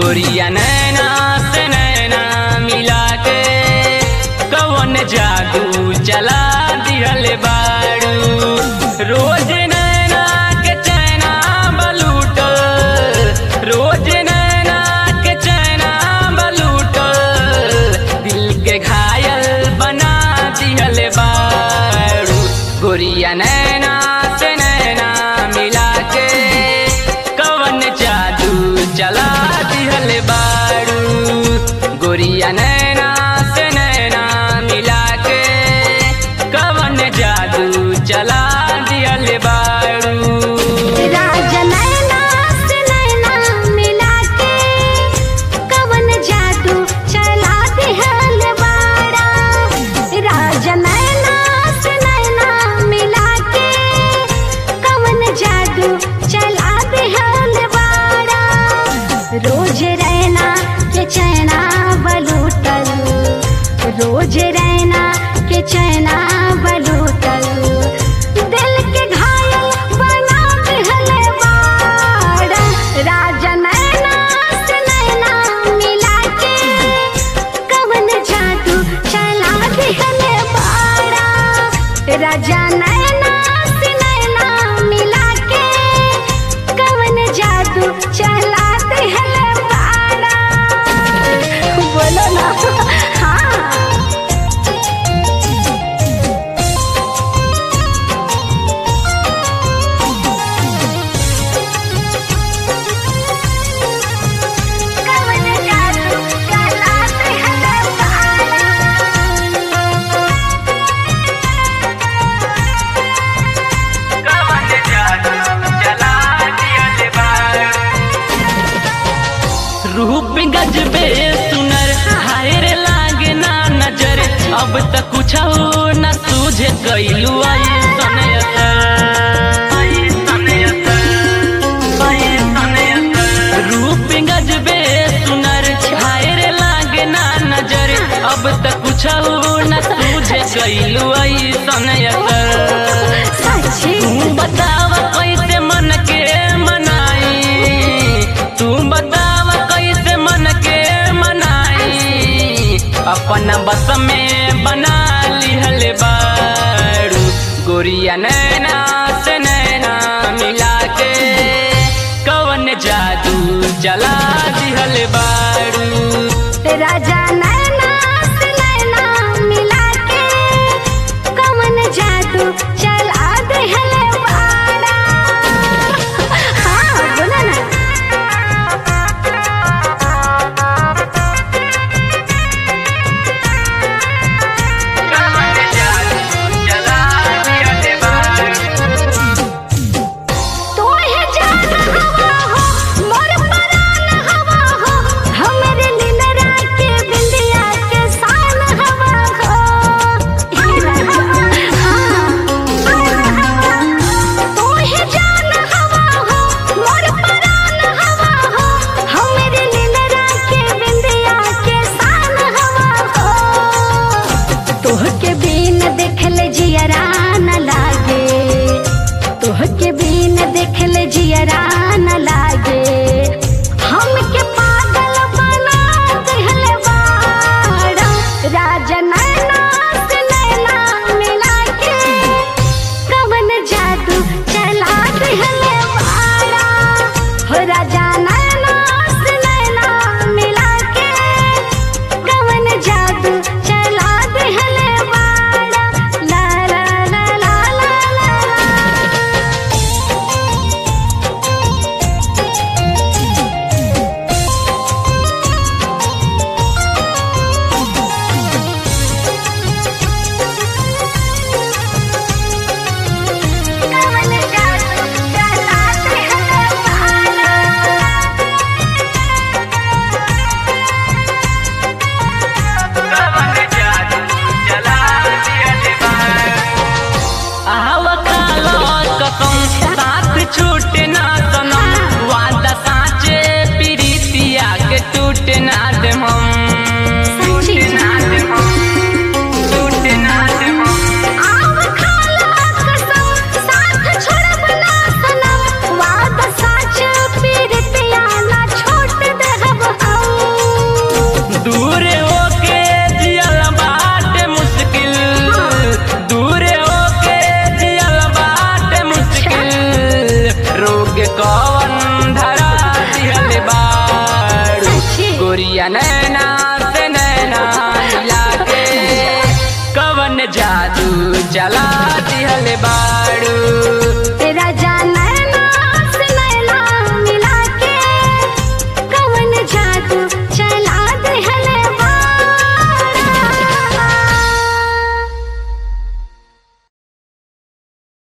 गोरिया नैना से नैना मिला के कवन जादू चला दिहल बाड़ू रोज नैना के चैना बलूट रोज नैना के चैना बलूट दिल के घायल बना दिहल बाड़ू गोरिया नैना से नैना मिला के कवन जादू चला दिहल बाड़ू गोरिया नैना से नैना मिला के कवन जादू चला दिहल बाड़ू राजा नैना से नैना मिला के कवन जादू चला दिहल बाड़ा राजा नैना से नैना मिला के कवन जादू चला दिहल बाड़ा रोज रैना के चैना बलूटल रोज रैना के चैना बलूटल दिल के घायल बना दिहल बाड़ा राजा नैना से नैना मिला के कवन जादू चला दिहल बाड़ा राजा नैना से नैना मिला के कवन जादू चला दिहल बाड़ा बोलो ना हाँ कवन जादू चला दिहल बाड़ा कवन जादू चला दिहल बाड़ू रूप गजबे सुनर हाय रे लागे ना नजर अब तक कुछ न सूझे कैलू आई रूप गजबे सुनर हाय रे लागे ना नजर अब तक कुछ न सूझे कैलू आई सच्ची तू बताव कैसे मन के मनाई तू बताव कैसे मन के मनाई अपन बस में बना लिहल बारू गोरिया नैना से नैना मिला के कवन जादू चला दिहल बारू राजा नैना से नैना मिला के कवन जादू चला दिहल बाड़ा हाँ बोला ना कवन जादू चला दिहल बारू तोहे जान हवा हो मोर परान जाने